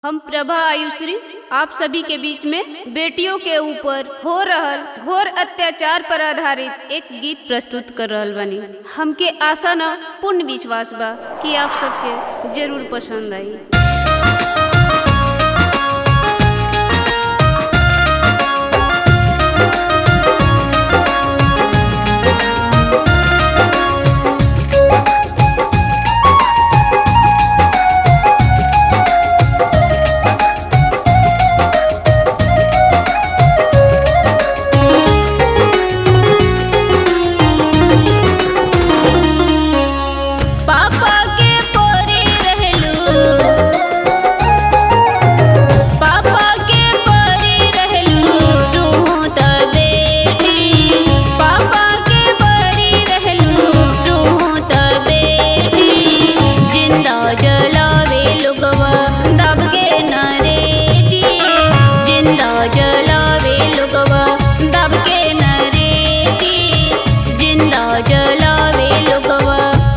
हम प्रभा आयुश्री आप सभी के बीच में बेटियों के ऊपर हो रहल घोर अत्याचार पर आधारित एक गीत प्रस्तुत कर रहल बानी हमके आशा न पूर्ण विश्वास बा कि आप सबके जरूर पसंद आई पापा के पोरी रहलू पापा के पोरी रहलू तू त बेटी पापा के पोरी रहलू तू त बेटी जिंदा जलावे लोगवा दब के नरेटी जिंदा जलावे लोगवा दब के नरेटी जिंदा जलावे लोगवा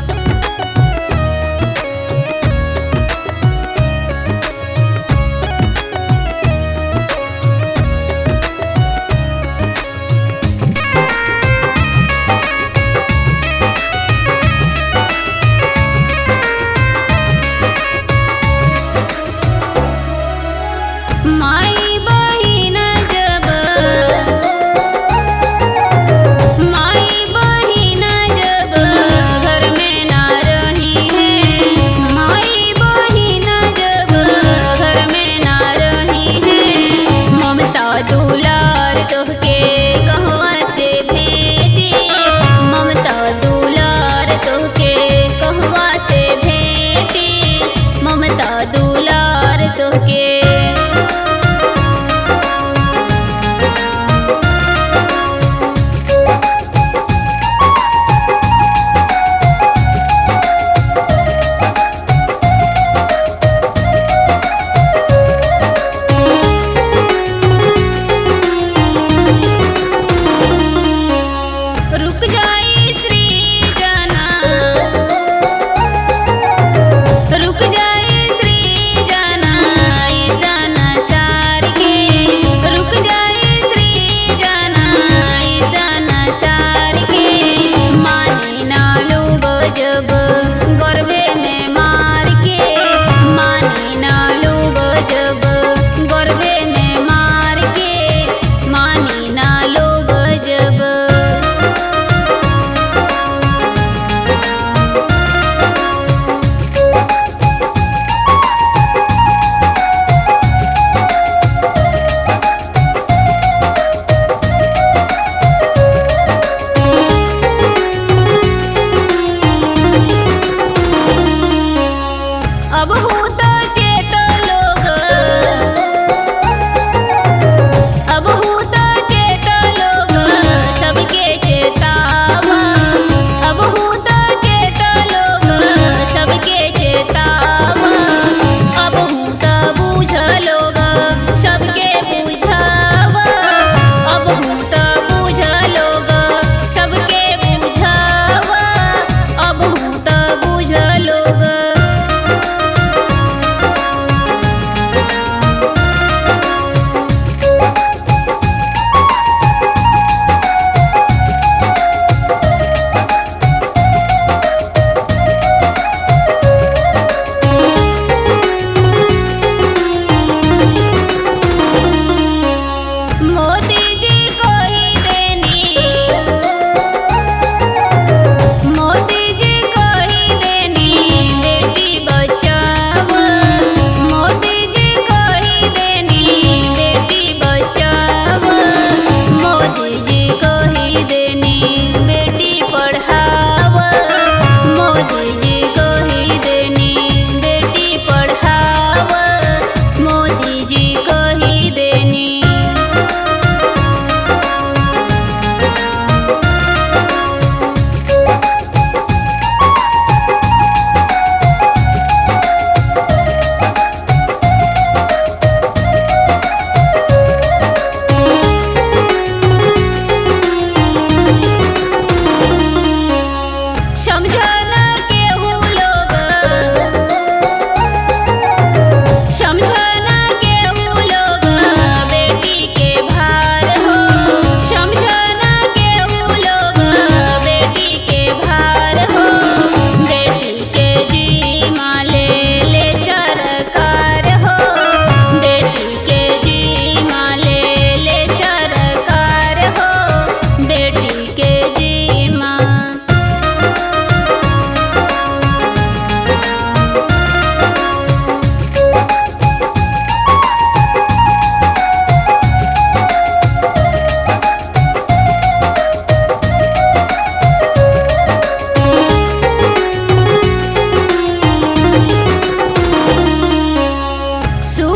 माई बहिन जब माई बहिन जब घर में ना रही है माई बहिन जब घर में ना रही है ममता दुलार तोहके कहवा से भेजी ममता दुलार तोहके कहवा से भेटी ममता दुलार तोहके रुक जाई श्री जना रुक जाई श्री जना ई जना सार के रुक जाई श्री जना ई जना सार के मानी ना लोग जब गर्वे में मार के मानी ना लोग जब गर्वे में मार के मानी ना लोग जब अब हो तो चेत लोग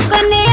कने